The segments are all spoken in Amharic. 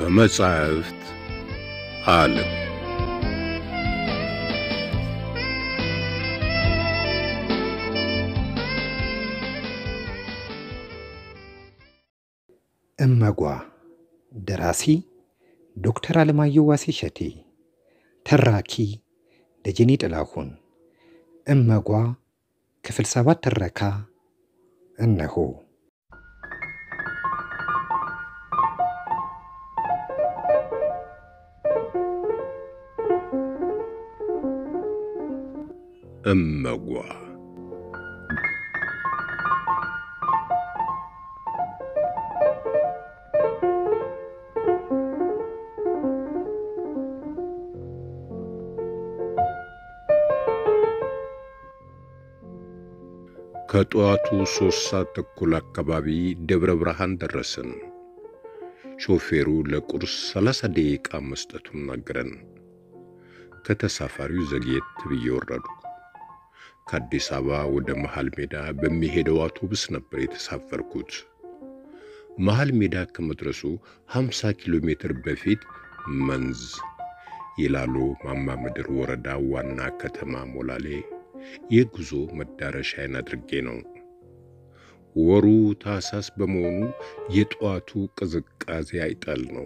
ከመጻሕፍት ዓለም እመጓ ደራሲ ዶክተር አለማየሁ ዋሴ ሸቴ ተራኪ ደጀኔ ጥላሁን እመጓ ክፍል ሰባት ትረካ እነሆ እመጓ ከጠዋቱ ሦስት ሰዓት ተኩል አካባቢ ደብረ ብርሃን ደረስን። ሾፌሩ ለቁርስ ሰላሳ ደቂቃ መስጠቱን ነገረን። ከተሳፋሪው ዘግየት ብዬ ወረዱ። ከአዲስ አበባ ወደ መሃል ሜዳ በሚሄደው አውቶቡስ ነበር የተሳፈርኩት። መሃል ሜዳ ከመድረሱ 50 ኪሎ ሜትር በፊት መንዝ ይላሉ ማማ ምድር ወረዳ ዋና ከተማ ሞላሌ የጉዞ መዳረሻዬን አድርጌ ነው። ወሩ ታህሳስ በመሆኑ የጠዋቱ ቅዝቃዜ አይጣል ነው።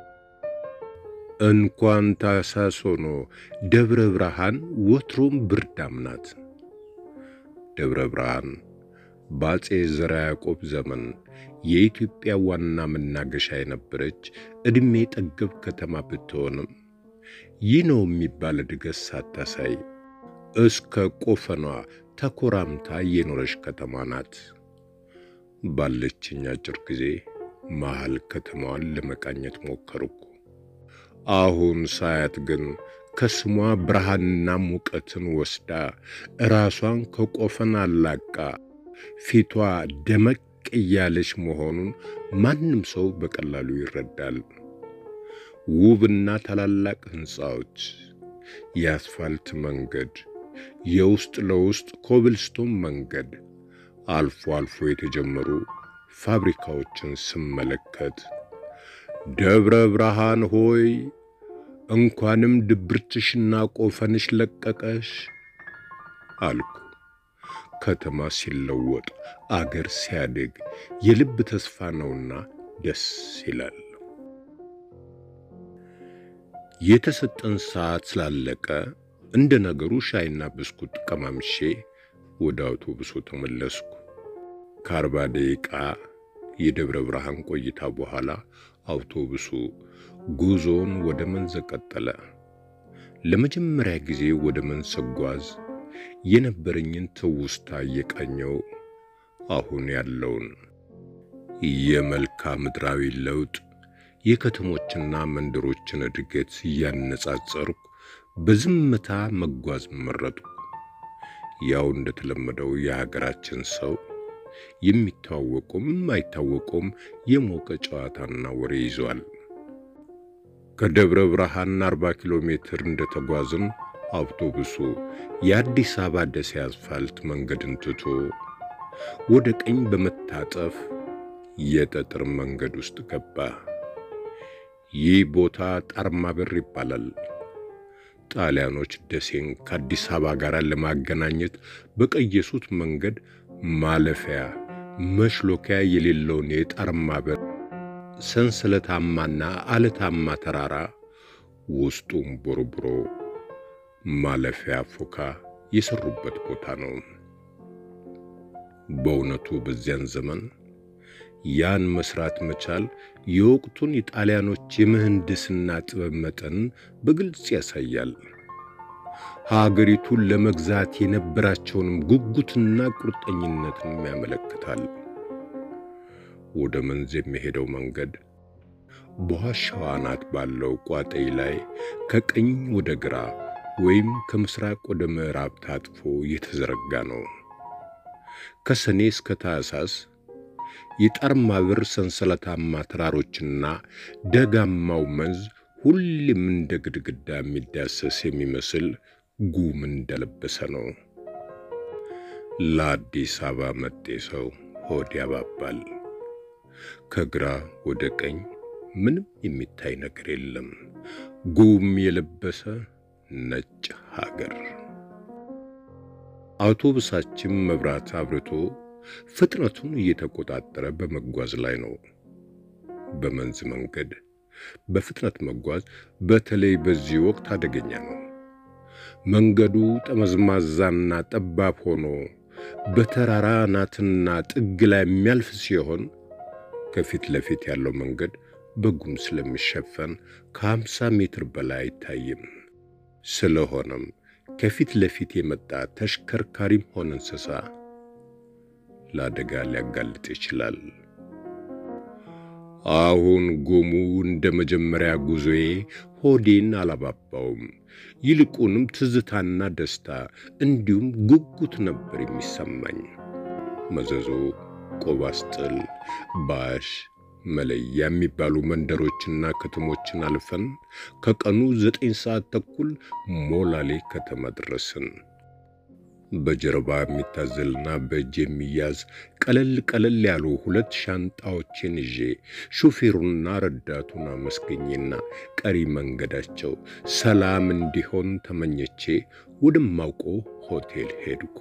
እንኳን ታህሳስ ሆኖ ደብረ ብርሃን ወትሮም ብርዳም ናት። ደብረ ብርሃን በአፄ ዘርዓ ያዕቆብ ዘመን የኢትዮጵያ ዋና መናገሻ የነበረች ዕድሜ ጠገብ ከተማ ብትሆንም ይህ ነው የሚባል እድገት ሳታሳይ እስከ ቆፈኗ ተኮራምታ የኖረች ከተማ ናት። ባለችኝ አጭር ጊዜ መሃል ከተማዋን ለመቃኘት ሞከርኩ። አሁን ሳያት ግን ከስሟ ብርሃንና ሙቀትን ወስዳ ራሷን ከቆፈን አላቃ ፊቷ ደመቅ እያለች መሆኑን ማንም ሰው በቀላሉ ይረዳል። ውብና ታላላቅ ሕንፃዎች፣ የአስፋልት መንገድ፣ የውስጥ ለውስጥ ኮብልስቶን መንገድ፣ አልፎ አልፎ የተጀመሩ ፋብሪካዎችን ስመለከት ደብረ ብርሃን ሆይ እንኳንም ድብርትሽና ቆፈንሽ ለቀቀሽ አልኩ። ከተማ ሲለወጥ አገር ሲያድግ የልብ ተስፋ ነውና ደስ ይላል። የተሰጠን ሰዓት ስላለቀ እንደ ነገሩ ሻይና ብስኩት ቀማምሼ ወደ አውቶቡሱ ተመለስኩ። ከአርባ ደቂቃ የደብረ ብርሃን ቆይታ በኋላ አውቶቡሱ ጉዞውን ወደ መንዝ ቀጠለ። ለመጀመሪያ ጊዜ ወደ መንዝ ስጓዝ የነበረኝን ትውስታ እየቃኘው አሁን ያለውን የመልክዓ ምድራዊ ለውጥ የከተሞችና መንደሮችን እድገት እያነጻጸርኩ በዝምታ መጓዝ መረጥኩ። ያው እንደተለመደው የሀገራችን ሰው የሚታወቁም አይታወቁም የሞቀ ጨዋታና ወሬ ይዟል። ከደብረ ብርሃን 40 ኪሎ ሜትር እንደተጓዝን አውቶቡሱ የአዲስ አበባ ደሴ አስፋልት መንገድን ትቶ ወደ ቀኝ በመታጠፍ የጠጠር መንገድ ውስጥ ገባ። ይህ ቦታ ጣርማ በር ይባላል። ጣሊያኖች ደሴን ከአዲስ አበባ ጋር ለማገናኘት በቀየሱት መንገድ ማለፊያ መሽሎኪያ የሌለውን የጣርማ በር ሰንሰለታማና አለታማ ተራራ ውስጡም ቦርቡሮ ማለፊያ ፎካ የሰሩበት ቦታ ነው። በእውነቱ በዚያን ዘመን ያን መስራት መቻል የወቅቱን የጣሊያኖች የምህንድስና ጥበብ መጠን በግልጽ ያሳያል። ሀገሪቱን ለመግዛት የነበራቸውንም ጉጉትና ቁርጠኝነትንም ያመለክታል። ወደ መንዝ የሚሄደው መንገድ በዋሻው አናት ባለው ቋጠይ ላይ ከቀኝ ወደ ግራ ወይም ከምስራቅ ወደ ምዕራብ ታጥፎ የተዘረጋ ነው። ከሰኔ እስከ ታኅሳስ የጣርማ በር ሰንሰለታማ ተራሮችና ደጋማው መንዝ ሁሌም እንደ ግድግዳ የሚዳሰስ የሚመስል ጉም እንደለበሰ ነው። ለአዲስ አበባ መጤ ሰው ሆድ ያባባል። ከግራ ወደ ቀኝ ምንም የሚታይ ነገር የለም። ጉም የለበሰ ነጭ ሀገር። አውቶቡሳችን መብራት አብርቶ ፍጥነቱን እየተቆጣጠረ በመጓዝ ላይ ነው። በመንዝ መንገድ በፍጥነት መጓዝ በተለይ በዚህ ወቅት አደገኛ ነው። መንገዱ ጠመዝማዛና ጠባብ ሆኖ በተራራ አናትና ጥግ ላይ የሚያልፍ ሲሆን ከፊት ለፊት ያለው መንገድ በጉም ስለሚሸፈን ከሀምሳ ሜትር በላይ አይታይም። ስለሆነም ከፊት ለፊት የመጣ ተሽከርካሪም ሆነ እንስሳ ለአደጋ ሊያጋልጥ ይችላል። አሁን ጉሙ እንደ መጀመሪያ ጉዞዬ ሆዴን አላባባውም። ይልቁንም ትዝታና ደስታ እንዲሁም ጉጉት ነበር የሚሰማኝ። መዘዞ፣ ቆባስጥል፣ ባሽ፣ መለያ የሚባሉ መንደሮችና ከተሞችን አልፈን ከቀኑ ዘጠኝ ሰዓት ተኩል ሞላሌ ከተማ ደረስን። በጀርባ የሚታዘልና በእጅ የሚያዝ ቀለል ቀለል ያሉ ሁለት ሻንጣዎችን ይዤ ሹፌሩና ረዳቱን አመስገኜና ቀሪ መንገዳቸው ሰላም እንዲሆን ተመኘቼ ወደማውቀው ሆቴል ሄድኩ።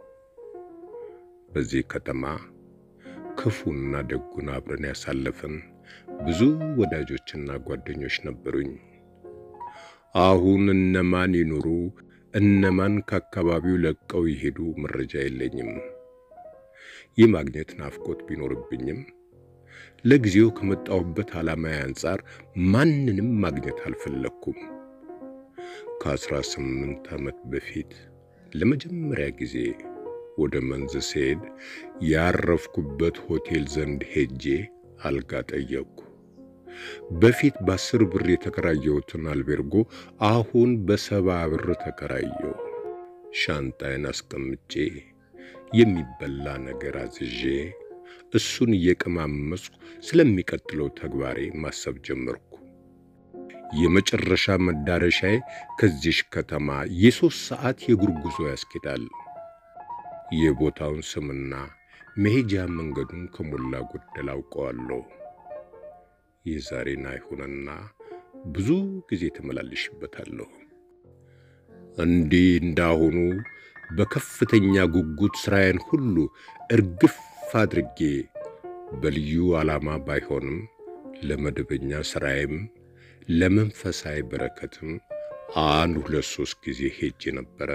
በዚህ ከተማ ክፉና ደጉን አብረን ያሳለፍን ብዙ ወዳጆችና ጓደኞች ነበሩኝ። አሁን እነማን ይኑሩ እነማን ከአካባቢው ለቀው ይሄዱ መረጃ የለኝም። የማግኘት ናፍቆት ቢኖርብኝም ለጊዜው ከመጣሁበት ዓላማዬ አንጻር ማንንም ማግኘት አልፈለግኩም። ከአስራ ስምንት ዓመት በፊት ለመጀመሪያ ጊዜ ወደ መንዝ ስሄድ ያረፍኩበት ሆቴል ዘንድ ሄጄ አልጋ ጠየቅኩ። በፊት በአስር ብር የተከራየሁትን አልቤርጎ አሁን በሰባ ብር ተከራየው። ሻንጣዬን አስቀምጬ የሚበላ ነገር አዝዤ እሱን እየቀማመስኩ ስለሚቀጥለው ተግባሬ ማሰብ ጀመርኩ። የመጨረሻ መዳረሻዬ ከዚሽ ከተማ የሦስት ሰዓት የእግር ጉዞ ያስኬዳል። የቦታውን ስምና መሄጃ መንገዱን ከሞላ ጎደል አውቀዋለሁ። የዛሬን አይሆንና ብዙ ጊዜ ተመላልሽበታለሁ። እንዲህ እንዳሁኑ በከፍተኛ ጉጉት ሥራዬን ሁሉ እርግፍ አድርጌ በልዩ ዓላማ ባይሆንም ለመደበኛ ሥራዬም ለመንፈሳዊ በረከትም አንድ ሁለት ሦስት ጊዜ ሄጄ ነበረ።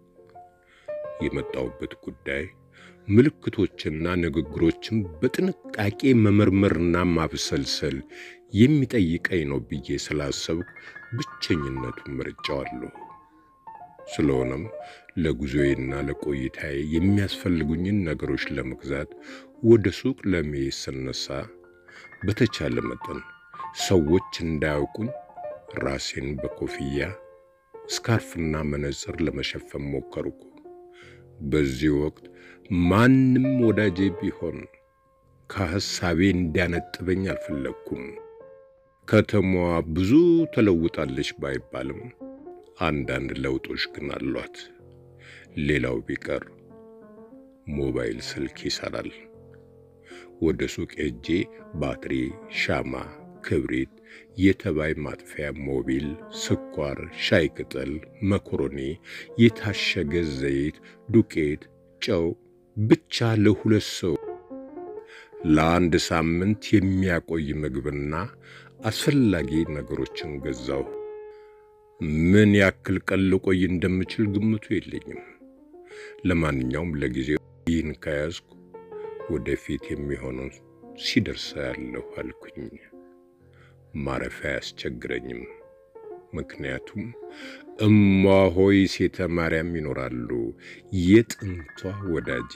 የመጣሁበት ጉዳይ ምልክቶችና ንግግሮችን በጥንቃቄ መመርመርና ማብሰልሰል የሚጠይቀኝ ነው ብዬ ስላሰብኩ ብቸኝነቱን መርጫዋለሁ። ስለሆነም ለጉዞዬና ለቆይታዬ የሚያስፈልጉኝን ነገሮች ለመግዛት ወደ ሱቅ ለመሄድ ስነሳ በተቻለ መጠን ሰዎች እንዳያውቁኝ ራሴን በኮፍያ ስካርፍና መነጽር ለመሸፈን ሞከርኩ። በዚህ ወቅት ማንም ወዳጄ ቢሆን ከሐሳቤ እንዲያነጥበኝ አልፈለግኩም። ከተማዋ ብዙ ተለውጣለች ባይባልም አንዳንድ ለውጦች ግን አሏት። ሌላው ቢቀር ሞባይል ስልክ ይሰራል። ወደ ሱቅ ሄጄ ባትሪ፣ ሻማ፣ ክብሪት፣ የተባይ ማጥፊያ ሞቢል፣ ስኳር፣ ሻይ ቅጠል፣ መኮሮኒ፣ የታሸገ ዘይት፣ ዱቄት፣ ጨው ብቻ ለሁለት ሰው ለአንድ ሳምንት የሚያቆይ ምግብና አስፈላጊ ነገሮችን ገዛሁ። ምን ያክል ቀን ልቆይ እንደምችል ግምቱ የለኝም። ለማንኛውም ለጊዜው ይህን ከያዝኩ ወደፊት የሚሆነው ሲደርሳ ያለሁ አልኩኝ። ማረፊያ አያስቸግረኝም። ምክንያቱም እማሆይ ሴተ ማርያም ይኖራሉ፣ የጥንቷ ወዳጄ።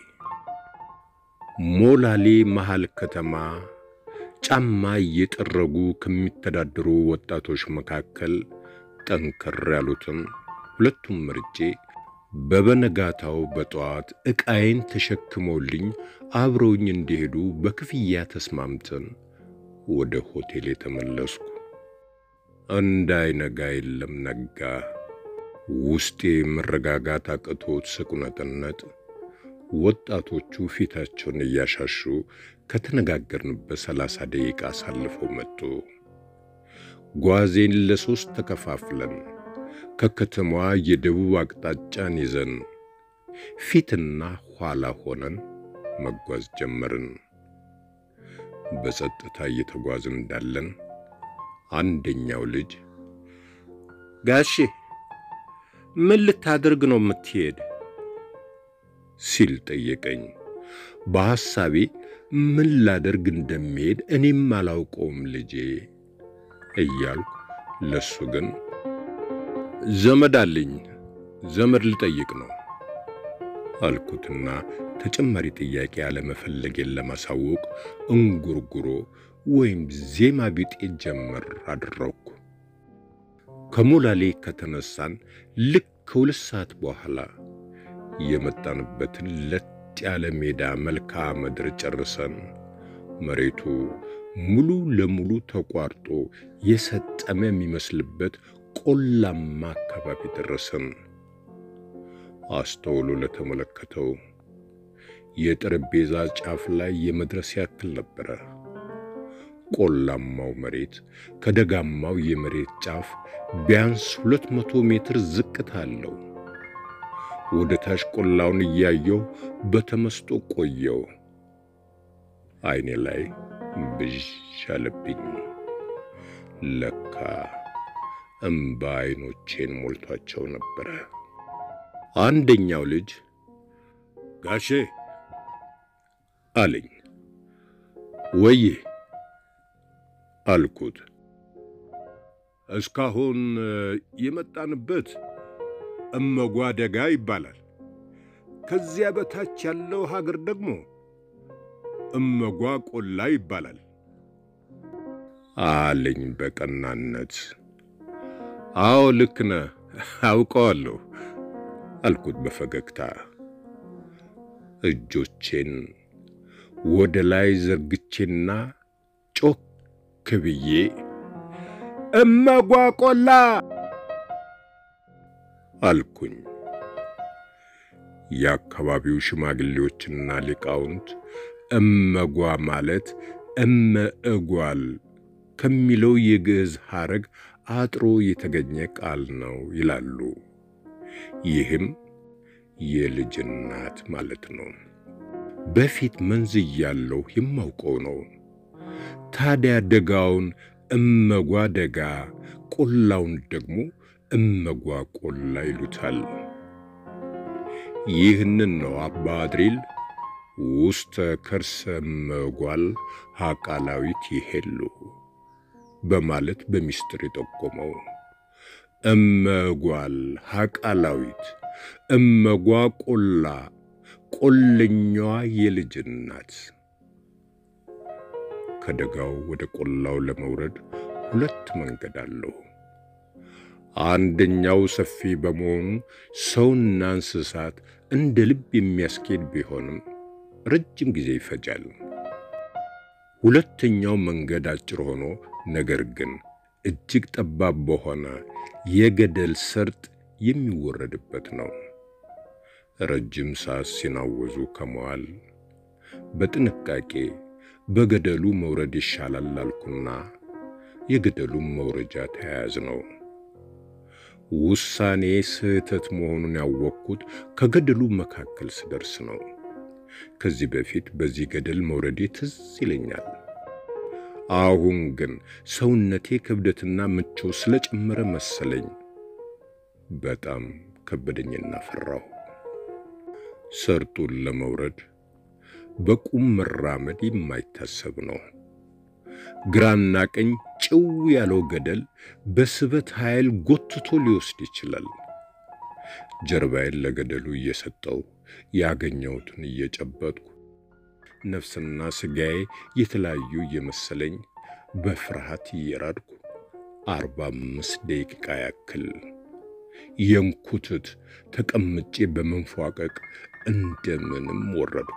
ሞላሌ መሃል ከተማ ጫማ እየጠረጉ ከሚተዳደሩ ወጣቶች መካከል ጠንከር ያሉትን ሁለቱም መርጬ በበነጋታው በጠዋት ዕቃዬን ተሸክመውልኝ አብረውኝ እንዲሄዱ በክፍያ ተስማምተን ወደ ሆቴል የተመለስኩ። እንዳይነጋ የለም ነጋ። ውስጤ መረጋጋት አቅቶት ስቁነጥነጥ ወጣቶቹ ፊታቸውን እያሻሹ ከተነጋገርንበት ሰላሳ ደቂቃ አሳልፈው መጡ። ጓዜን ለሶስት ተከፋፍለን ከከተማዋ የደቡብ አቅጣጫን ይዘን ፊትና ኋላ ሆነን መጓዝ ጀመርን። በጸጥታ እየተጓዝን እንዳለን አንደኛው ልጅ ጋሼ ምን ልታደርግ ነው የምትሄድ? ሲል ጠየቀኝ። በሐሳቤ ምን ላደርግ እንደሚሄድ እኔም አላውቀውም ልጄ እያልኩ ለሱ ግን ዘመድ አለኝ ዘመድ ልጠይቅ ነው አልኩትና ተጨማሪ ጥያቄ አለመፈለጌን ለማሳወቅ እንጉርጉሮ ወይም ዜማ ቢጤ ጀመር አደረግኩ። ከሞላሌ ከተነሳን ልክ ከሁለት ሰዓት በኋላ የመጣንበትን ለጥ ያለ ሜዳ መልክዓ ምድር ጨርሰን መሬቱ ሙሉ ለሙሉ ተቋርጦ የሰጠመ የሚመስልበት ቆላማ አካባቢ ደረሰን። አስተውሎ ለተመለከተው የጠረጴዛ ጫፍ ላይ የመድረስ ያክል ነበረ። ቆላማው መሬት ከደጋማው የመሬት ጫፍ ቢያንስ ሁለት መቶ ሜትር ዝቅታ አለው። ወደ ታች ቆላውን እያየው በተመስጦ ቆየው። ዓይኔ ላይ ብዥ አለብኝ። ለካ እምባ ዓይኖቼን ሞልቷቸው ነበረ። አንደኛው ልጅ ጋሼ አለኝ። ወዬ አልኩት። እስካሁን የመጣንበት እመጓ ደጋ ይባላል። ከዚያ በታች ያለው ሀገር ደግሞ እመጓ ቆላ ይባላል አለኝ በቀናነት። አዎ ልክ ነህ፣ አውቀዋለሁ አልኩት በፈገግታ። እጆቼን ወደ ላይ ዘርግቼና ጮክ ብዬ እመጓ ቆላ አልኩኝ። የአካባቢው ሽማግሌዎችና ሊቃውንት እመጓ ማለት እመ እጓል ከሚለው የግዕዝ ሐረግ አጥሮ የተገኘ ቃል ነው ይላሉ። ይህም የልጅ እናት ማለት ነው። በፊት መንዝ እያለሁ የማውቀው ነው። ታዲያ ደጋውን እመጓ ደጋ፣ ቆላውን ደግሞ እመጓ ቆላ ይሉታል። ይህንን ነው አባ አድሪል ውስተ ከርሰ እመጓል ሀቃላዊት ይሄሉ በማለት በሚስጥር የጠቆመው። እመጓል ሀቃላዊት፣ እመጓ ቆላ፣ ቆለኛዋ የልጅ እናት። ከደጋው ወደ ቆላው ለመውረድ ሁለት መንገድ አለው። አንደኛው ሰፊ በመሆኑ ሰውና እንስሳት እንደ ልብ የሚያስኬድ ቢሆንም ረጅም ጊዜ ይፈጃል። ሁለተኛው መንገድ አጭር ሆኖ ነገር ግን እጅግ ጠባብ በሆነ የገደል ሰርጥ የሚወረድበት ነው። ረጅም ሰዓት ሲናወዙ ከመዋል በጥንቃቄ በገደሉ መውረድ ይሻላል አልኩና የገደሉም መውረጃ ተያያዝ ነው። ውሳኔ ስህተት መሆኑን ያወቅኩት ከገደሉ መካከል ስደርስ ነው። ከዚህ በፊት በዚህ ገደል መውረዴ ትዝ ይለኛል። አሁን ግን ሰውነቴ ክብደትና ምቾት ስለጨመረ መሰለኝ በጣም ከበደኝና ፈራሁ። ሰርጡን ለመውረድ በቁም መራመድ የማይታሰብ ነው። ግራና ቀኝ ጭው ያለው ገደል በስበት ኃይል ጎትቶ ሊወስድ ይችላል። ጀርባዬን ለገደሉ እየሰጠው ያገኘሁትን እየጨበጥኩ ነፍስና ሥጋዬ የተለያዩ እየመሰለኝ በፍርሃት እየራድኩ አርባ አምስት ደቂቃ ያክል የንኩትት ተቀምጬ በመንፏቀቅ እንደምንም ወረድኩ።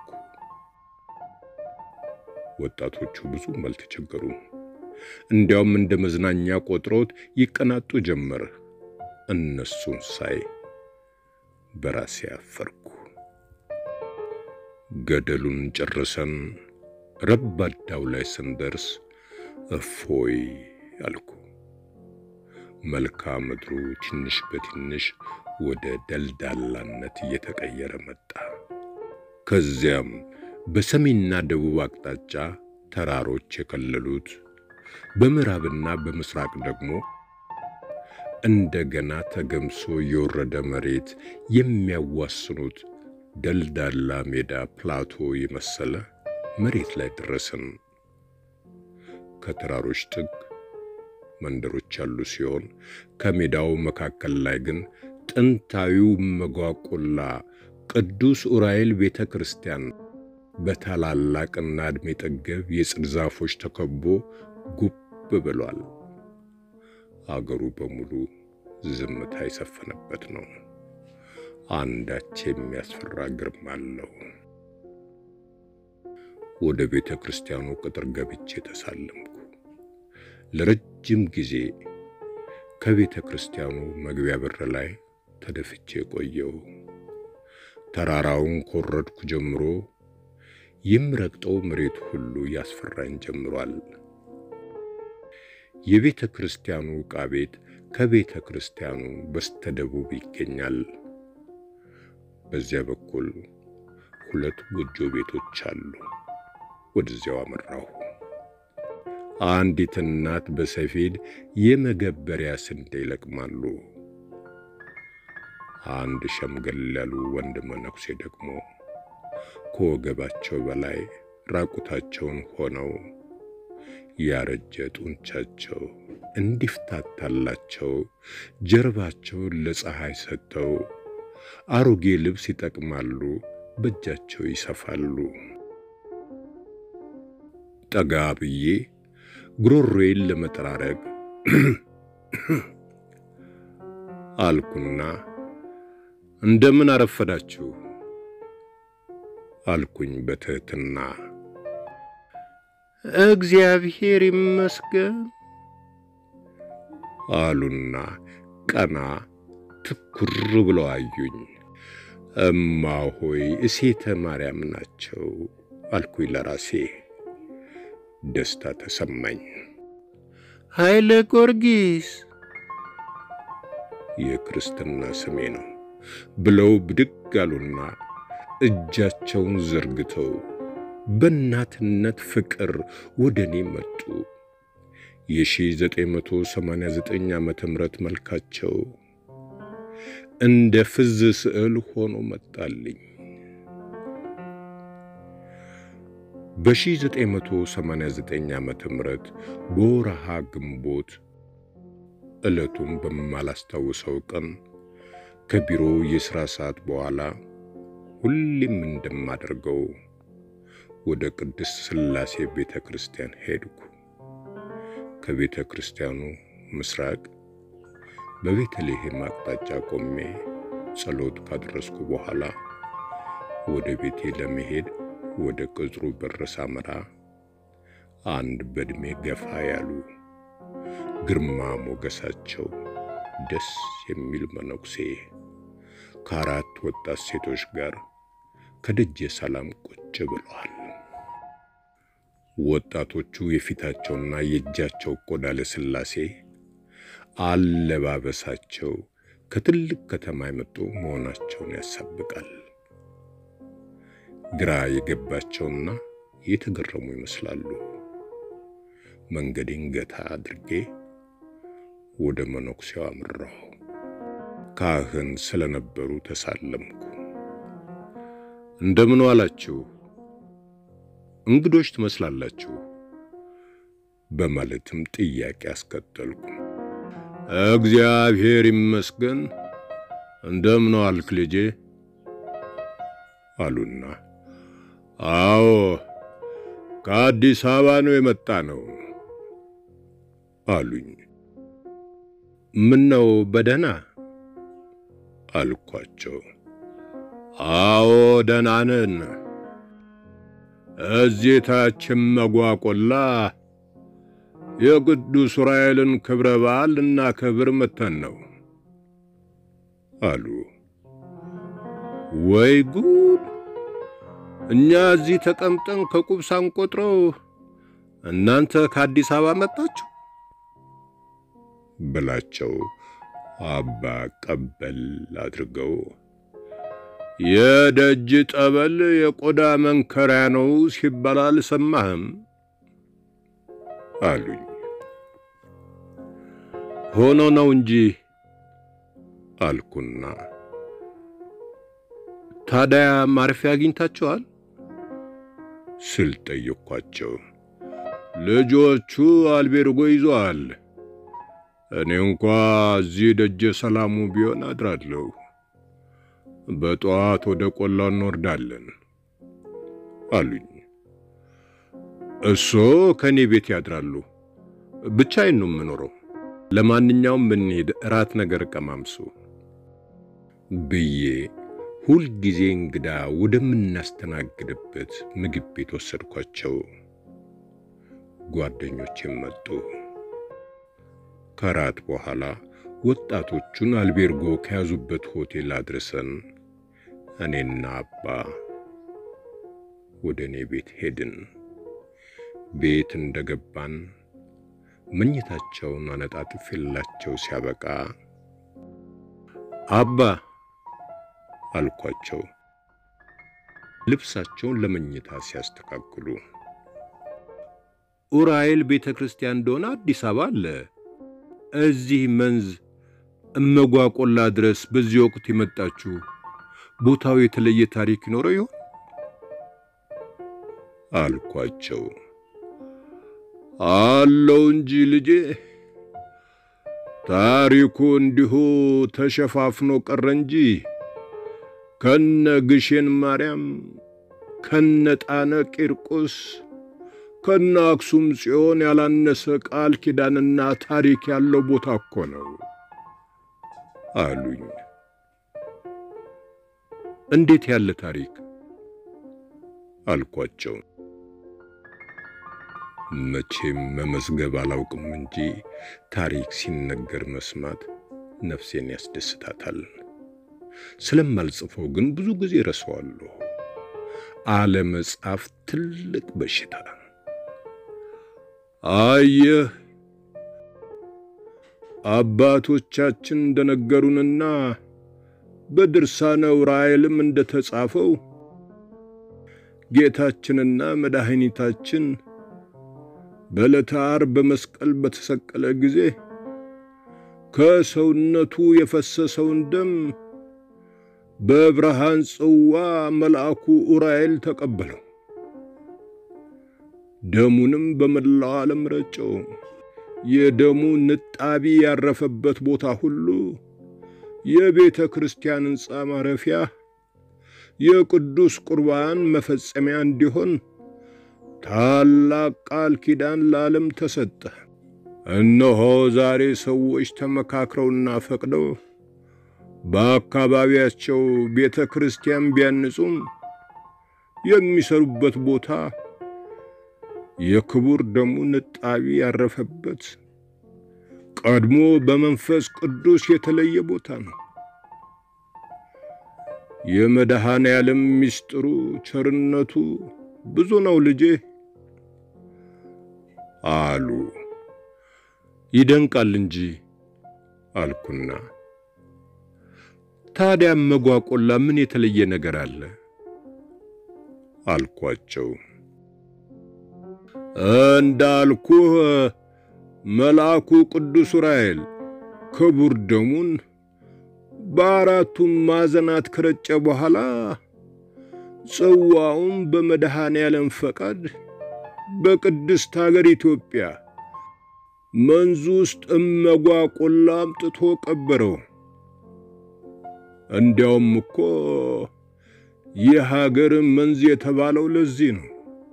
ወጣቶቹ ብዙም አልተቸገሩም። እንዲያውም እንደ መዝናኛ ቆጥረውት ይቀናጡ ጀመር። እነሱን ሳይ በራሴ አፈርኩ። ገደሉን ጨርሰን ረባዳው ላይ ስንደርስ እፎይ አልኩ። መልክዓ ምድሩ ትንሽ በትንሽ ወደ ደልዳላነት እየተቀየረ መጣ። ከዚያም በሰሜንና ደቡብ አቅጣጫ ተራሮች የከለሉት፣ በምዕራብና በምስራቅ ደግሞ እንደገና ተገምሶ የወረደ መሬት የሚያዋስኑት ደልዳላ ሜዳ ፕላቶ የመሰለ መሬት ላይ ደረስን። ከተራሮች ጥግ መንደሮች ያሉ ሲሆን ከሜዳው መካከል ላይ ግን ጥንታዊው መጓቆላ ቅዱስ ዑራኤል ቤተ ክርስቲያን በታላላቅና ዕድሜ ጠገብ የጽድ ዛፎች ተከቦ ጉብ ብሏል። አገሩ በሙሉ ዝምታ የሰፈነበት ነው። አንዳች የሚያስፈራ ግርማ አለው። ወደ ቤተ ክርስቲያኑ ቅጥር ገብቼ ተሳለምኩ። ለረጅም ጊዜ ከቤተ ክርስቲያኑ መግቢያ በር ላይ ተደፍቼ ቆየው። ተራራውን ኮረድኩ ጀምሮ የምረግጠው መሬት ሁሉ ያስፈራኝ ጀምሯል። የቤተ ክርስቲያኑ ዕቃ ቤት ከቤተ ክርስቲያኑ በስተደቡብ ይገኛል። በዚያ በኩል ሁለት ጎጆ ቤቶች አሉ። ወደዚያው አመራሁ። አንዲት እናት በሰፌድ የመገበሪያ ስንዴ ይለቅማሉ። አንድ ሸምገል ያሉ ወንድ መነኩሴ ደግሞ ከወገባቸው በላይ ራቁታቸውን ሆነው ያረጀ ጡንቻቸው እንዲፍታታላቸው ጀርባቸውን ለፀሐይ ሰጥተው አሮጌ ልብስ ይጠቅማሉ፣ በእጃቸው ይሰፋሉ። ጠጋ ብዬ ጉሮሮዬን ለመጠራረግ አልኩና እንደምን አረፈዳችሁ አልኩኝ በትህትና። እግዚአብሔር ይመስገን አሉና ቀና ትኩር ብለው አዩኝ። እማ ሆይ እሴተ ማርያም ናቸው አልኩኝ ለራሴ። ደስታ ተሰማኝ። ኃይለ ጊዮርጊስ የክርስትና ስሜ ነው ብለው ብድግ አሉና እጃቸውን ዘርግተው በእናትነት ፍቅር ወደ እኔ መጡ። የ1989 ዓመተ ምህረት መልካቸው እንደ ፍዝ ስዕል ሆኖ መጣልኝ። በ1989 ዓመተ ምህረት በወረሃ ግንቦት ዕለቱን በማላስታውሰው ቀን ከቢሮ የሥራ ሰዓት በኋላ ሁሌም እንደማደርገው ወደ ቅድስት ሥላሴ ቤተ ክርስቲያን ሄድኩ። ከቤተ ክርስቲያኑ ምስራቅ በቤተልሔም አቅጣጫ ቆሜ ጸሎት ካደረስኩ በኋላ ወደ ቤቴ ለመሄድ ወደ ቅጽሩ በር ሳመራ አንድ በዕድሜ ገፋ ያሉ ግርማ ሞገሳቸው ደስ የሚል መነኩሴ ከአራት ወጣት ሴቶች ጋር ከደጀ ሰላም ቁጭ ብለዋል። ወጣቶቹ የፊታቸውና የእጃቸው ቆዳ ለስላሴ አለባበሳቸው ከትልቅ ከተማ የመጡ መሆናቸውን ያሳብቃል። ግራ የገባቸውና የተገረሙ ይመስላሉ። መንገዴን ገታ አድርጌ ወደ መነኩሴው አምራሁ። ካህን ስለነበሩ ተሳለምኩ። እንደምን ዋላችሁ? እንግዶች ትመስላላችሁ በማለትም ጥያቄ አስከተልኩ። እግዚአብሔር ይመስገን እንደምን ዋልክ ልጄ አሉና፣ አዎ ከአዲስ አበባ ነው የመጣ ነው አሉኝ። ምን ነው በደህና አልኳቸው። አዎ ደህና ነን። እዚህ ታች መጓቆላ የቅዱስ ዑራኤልን ክብረ በዓል ልናከብር መተን ነው አሉ። ወይ ጉድ! እኛ እዚህ ተቀምጠን ከቁብ ሳንቆጥረው እናንተ ከአዲስ አበባ መጣችሁ ብላቸው አባ ቀበል አድርገው የደጅ ጠበል የቆዳ መንከሪያ ነው ሲባል አልሰማህም አሉኝ። ሆኖ ነው እንጂ አልኩና፣ ታዲያ ማረፊያ አግኝታችኋል ስል ጠየቅኳቸው። ልጆቹ አልቤርጎ ይዘዋል። እኔ እንኳ እዚህ ደጀ ሰላሙ ቢሆን አድራለሁ። በጠዋት ወደ ቆላ እንወርዳለን አሉኝ። እሶ ከእኔ ቤት ያድራሉ። ብቻዬን ነው የምኖረው። ለማንኛውም ብንሄድ እራት ነገር ቀማምሱ ብዬ ሁልጊዜ እንግዳ ወደምናስተናግድበት ምግብ ቤት ወሰድኳቸው። ጓደኞቼም መጡ። ከራት በኋላ ወጣቶቹን አልቤርጎ ከያዙበት ሆቴል አድርሰን እኔና አባ ወደ እኔ ቤት ሄድን። ቤት እንደገባን መኝታቸውን አነጣጥፌላቸው ሲያበቃ አባ አልኳቸው፣ ልብሳቸውን ለመኝታ ሲያስተካክሉ። ኡራኤል ቤተ ክርስቲያን እንደሆነ አዲስ አበባ አለ። እዚህ መንዝ እመጓ ቆላ ድረስ በዚህ ወቅት የመጣችሁ ቦታው የተለየ ታሪክ ይኖረው ይሆን አልኳቸው። አለው እንጂ ልጄ፣ ታሪኩ እንዲሁ ተሸፋፍኖ ቀረ እንጂ ከነ ግሼን ማርያም ከነ ጣነ ቂርቆስ ከነ አክሱም ጽዮን ያላነሰ ቃል ኪዳንና ታሪክ ያለው ቦታ እኮ ነው አሉኝ። እንዴት ያለ ታሪክ አልኳቸው። መቼም መመዝገብ አላውቅም እንጂ ታሪክ ሲነገር መስማት ነፍሴን ያስደስታታል። ስለማልጽፈው ግን ብዙ ጊዜ ረሳዋለሁ። አለመጻፍ ትልቅ በሽታ። አየህ አባቶቻችን እንደነገሩንና በድርሳነ ዑራኤልም እንደተጻፈው ጌታችንና መድኃኒታችን በዕለተ ዓርብ በመስቀል በተሰቀለ ጊዜ ከሰውነቱ የፈሰሰውን ደም በብርሃን ጽዋ መልአኩ ዑራኤል ተቀበለው። ደሙንም በመላው ዓለም ረጨው። የደሙ ንጣቢ ያረፈበት ቦታ ሁሉ የቤተ ክርስቲያን ሕንፃ ማረፊያ፣ የቅዱስ ቁርባን መፈጸሚያ እንዲሆን ታላቅ ቃል ኪዳን ለዓለም ተሰጠ። እነሆ ዛሬ ሰዎች ተመካክረውና ፈቅደው በአካባቢያቸው ቤተ ክርስቲያን ቢያንጹም የሚሰሩበት ቦታ የክቡር ደሙ ንጣቢ ያረፈበት ቀድሞ በመንፈስ ቅዱስ የተለየ ቦታ ነው። የመድኃኔ ዓለም ምስጢሩ ቸርነቱ ብዙ ነው ልጄ አሉ። ይደንቃል እንጂ አልኩና፣ ታዲያ መጓቆላ ምን የተለየ ነገር አለ አልኳቸው። እንዳልኩህ መልአኩ ቅዱስ ዑራኤል ክቡር ደሙን በአራቱም ማዕዘናት ከረጨ በኋላ ጽዋውን በመድኃኔ ዓለም ፈቃድ በቅድስት አገር ኢትዮጵያ መንዙ ውስጥ እመጓ ቆላ አምጥቶ ቀበረው። እንዲያውም እኮ ይህ ሀገር መንዝ የተባለው ለዚህ ነው።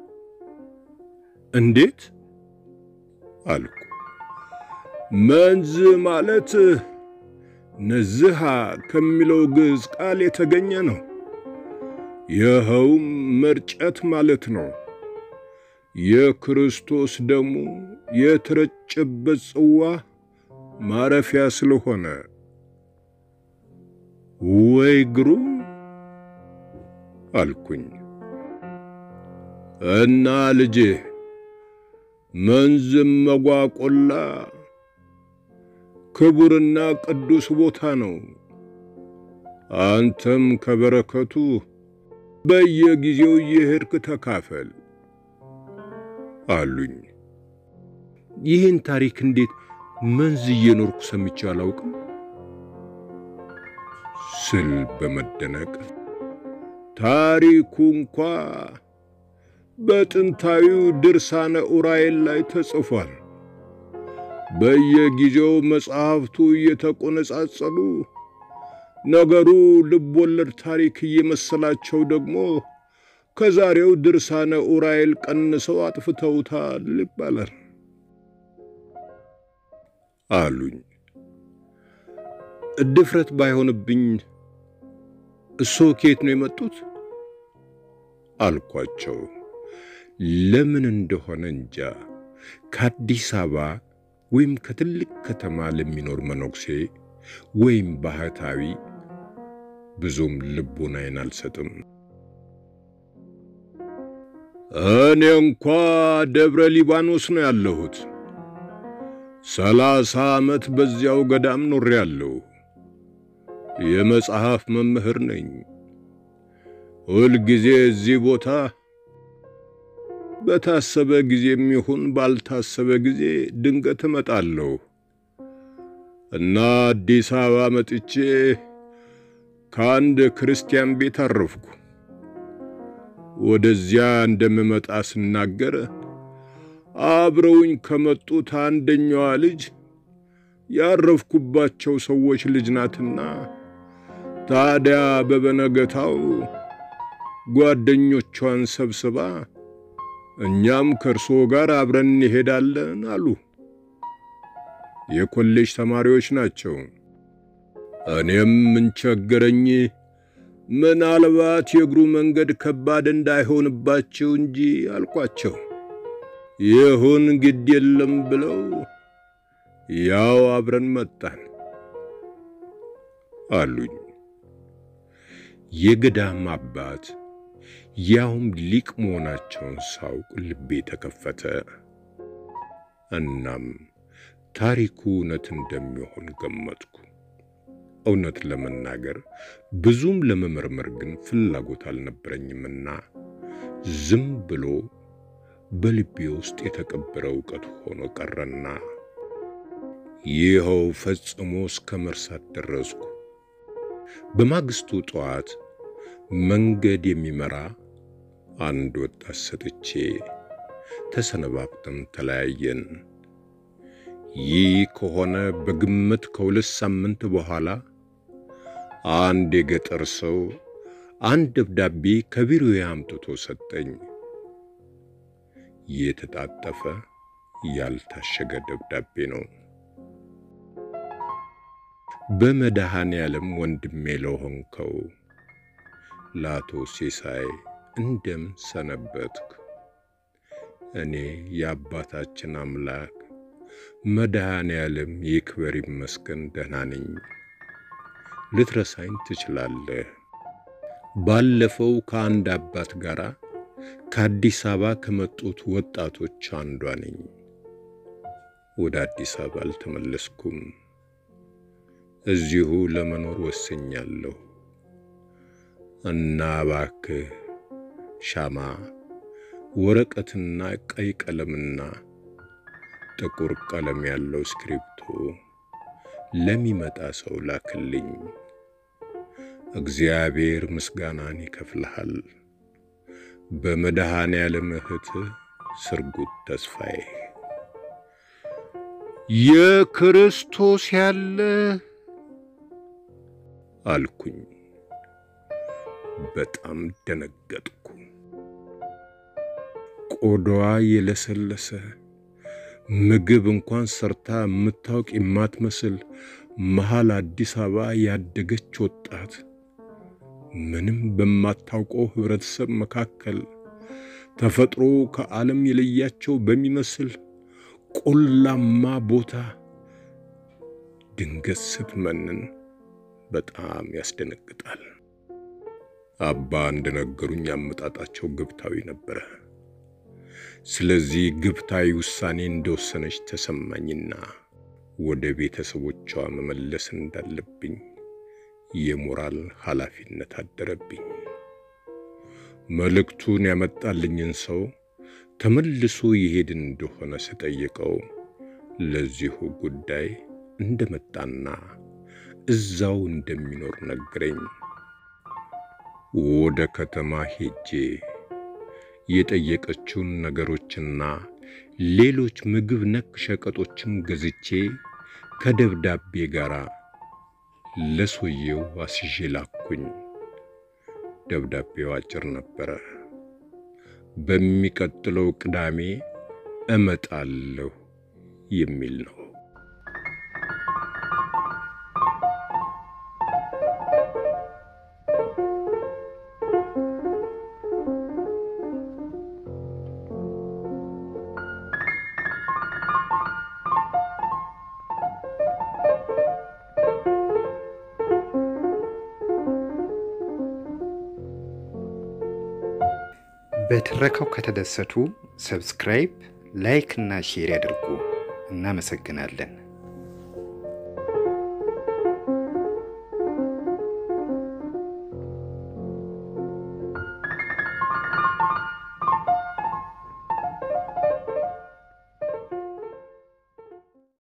እንዴት አልኩ። መንዝ ማለት ነዝሃ ከሚለው ግዕዝ ቃል የተገኘ ነው። ይኸውም መርጨት ማለት ነው። የክርስቶስ ደሙ የተረጨበት ጽዋ ማረፊያ ስለሆነ ወይ ግሩም አልኩኝ። እና ልጄ መንዝም መጓቆላ ክቡርና ቅዱስ ቦታ ነው። አንተም ከበረከቱ በየጊዜው እየሄድክ ተካፈል አሉኝ። ይህን ታሪክ እንዴት መንዝ እየኖርኩ ሰምቼ አላውቅም ስል በመደነቅ ታሪኩ እንኳ በጥንታዊው ድርሳነ ኡራኤል ላይ ተጽፏል። በየጊዜው መጽሐፍቱ እየተቆነጻጸሉ ነገሩ ልብ ወለድ ታሪክ እየመሰላቸው ደግሞ ከዛሬው ድርሳነ ኡራኤል ቀንሰው አጥፍተውታል ይባላል አሉኝ። ድፍረት ባይሆንብኝ እሶ ከየት ነው የመጡት አልኳቸው። ለምን እንደሆነ እንጃ ከአዲስ አበባ ወይም ከትልቅ ከተማ ለሚኖር መነኩሴ ወይም ባህታዊ ብዙም ልቡናዬን አልሰጥም። እኔ እንኳ ደብረ ሊባኖስ ነው ያለሁት። ሰላሳ ዓመት በዚያው ገዳም ኖሬአለሁ። የመጽሐፍ መምህር ነኝ። ሁልጊዜ እዚህ ቦታ በታሰበ ጊዜም ይሁን ባልታሰበ ጊዜ ድንገት እመጣለሁ እና አዲስ አበባ መጥቼ ከአንድ ክርስቲያን ቤት አረፍኩ። ወደዚያ እንደምመጣ ስናገር አብረውኝ ከመጡት አንደኛዋ ልጅ ያረፍኩባቸው ሰዎች ልጅ ናትና ታዲያ በበነገታው ጓደኞቿን ሰብስባ እኛም ከእርሶ ጋር አብረን እንሄዳለን አሉ። የኮሌጅ ተማሪዎች ናቸው። እኔም ምን ቸገረኝ፣ ምናልባት የእግሩ መንገድ ከባድ እንዳይሆንባቸው እንጂ አልኳቸው። ይሁን ግድ የለም ብለው ያው አብረን መጣን አሉኝ። የገዳም አባት ያውም ሊቅ መሆናቸውን ሳውቅ ልቤ ተከፈተ። እናም ታሪኩ እውነት እንደሚሆን ገመትኩ። እውነት ለመናገር ብዙም ለመመርመር ግን ፍላጎት አልነበረኝምና ዝም ብሎ በልቤ ውስጥ የተቀበረ እውቀት ሆኖ ቀረና ይኸው ፈጽሞ እስከ መርሳት ደረስኩ። በማግስቱ ጠዋት መንገድ የሚመራ አንድ ወጣት ሰጥቼ ተሰነባብተን ተለያየን። ይህ ከሆነ በግምት ከሁለት ሳምንት በኋላ አንድ የገጠር ሰው አንድ ደብዳቤ ከቢሮዬ አምጥቶ ሰጠኝ። የተጣጠፈ ያልታሸገ ደብዳቤ ነው። በመድኃኔ ዓለም ወንድሜ ለሆንከው ለአቶ ሲሳይ እንደምን ሰነበትክ? እኔ የአባታችን አምላክ መድኃኔ ዓለም ይክበር ይመስገን ደህና ነኝ። ልትረሳኝ ትችላለህ። ባለፈው ከአንድ አባት ጋር ከአዲስ አበባ ከመጡት ወጣቶች አንዷ ነኝ። ወደ አዲስ አበባ አልተመለስኩም። እዚሁ ለመኖር ወስኛለሁ እና እባክህ ሻማ፣ ወረቀትና ቀይ ቀለምና ጥቁር ቀለም ያለው እስክሪብቶ ለሚመጣ ሰው ላክልኝ። እግዚአብሔር ምስጋናን ይከፍልሃል። በመድኃኔ ዓለም እህት ስርጉት ተስፋዬ። የክርስቶስ ያለ አልኩኝ። በጣም ደነገጥኩ። ቆዳዋ የለሰለሰ ምግብ እንኳን ሰርታ የምታውቅ የማትመስል መሃል አዲስ አበባ ያደገች ወጣት ምንም በማታውቀው ህብረተሰብ መካከል ተፈጥሮ ከዓለም የለያቸው በሚመስል ቆላማ ቦታ ድንገት ስትመንን በጣም ያስደነግጣል። አባ እንደነገሩኝ አመጣጣቸው ግብታዊ ነበረ። ስለዚህ ግብታዊ ውሳኔ እንደወሰነች ተሰማኝና ወደ ቤተሰቦቿ መመለስ እንዳለብኝ የሞራል ኃላፊነት አደረብኝ። መልእክቱን ያመጣልኝን ሰው ተመልሶ ይሄድ እንደሆነ ስጠይቀው ለዚሁ ጉዳይ እንደመጣና እዛው እንደሚኖር ነገረኝ። ወደ ከተማ ሄጄ የጠየቀችውን ነገሮችና ሌሎች ምግብ ነክ ሸቀጦችን ገዝቼ ከደብዳቤ ጋር ለሰውየው አስዤ ላኩኝ። ደብዳቤው አጭር ነበረ። በሚቀጥለው ቅዳሜ እመጣለሁ የሚል ነው። በትረካው ከተደሰቱ ሰብስክራይብ፣ ላይክ እና ሼር ያድርጉ። እናመሰግናለን።